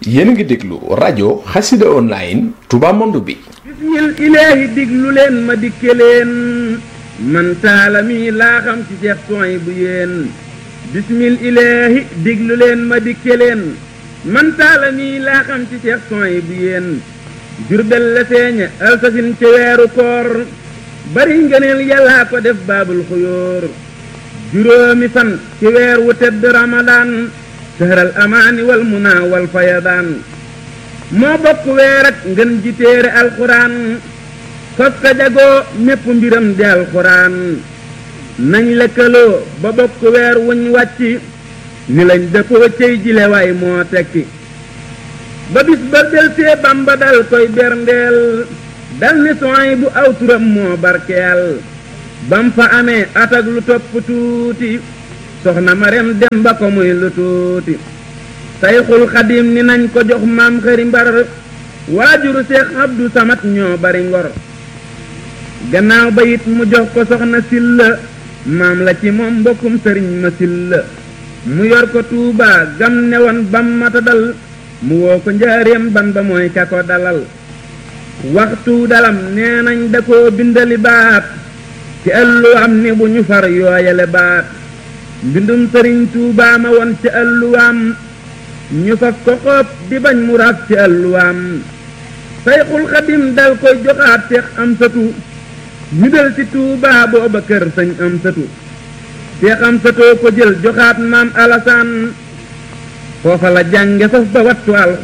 yéen a ngi déglu rajo xasida online Touba Monde bi bismil ilaahi diglu leen ma dikke leen man taala mi laa xam ci seex soy bu yéen bismil ilaahi diglu leen ma dikke leen man taala mi laa xam ci seex soy bu yéen jurbel la feeña alsasin ci weeru koor bari ngëneel yàllaa ko def baabul xuyóor juróomi fan ci weer wu tedd ramadaan sahral amaani wal munaa wal fayadaan moo bokk weer ak ngën ji téere alxuraan sos ka jagoo mépp mbiram di alxuraan nañ lëkkaloo ba bokk weer wuñ wàcc ni lañ dëppoo cey jile waay moo tekki ba bis ba delsee bamba dal koy berndeel dal ni soy bu aw turam moo barkeel bam fa amee atak lu topp tuuti soxna marem dem ba ko muy lu tuuti sayxul xadim ni nañ ko jox maam xëri mbar waajuru seex abdu samat ñoo bari ngor gannaaw ba it mu jox ko soxna silla maam la ci moom mbokkum sëriñ ma silla mu yor ko tuubaa gam ne woon bam mata dal mu woo ko njaareem ban ba mooy ka ko dalal waxtu dalam nee nañ da koo bindali baat ci ëllu am ni bu ñu far yooyale baat mbindum sëriñ tuubaa ma woon ci ëlluwaam ñu faf ko xoob di bañ mu raaf ci ëlluwaam sayxul xadim dal koy joxaat seex am satu ñu del ci tuubaa booba kër sëñ am satu seex am satoo ko jël joxaat maam alasaan foofa la jànge faf ba wattu alxuraan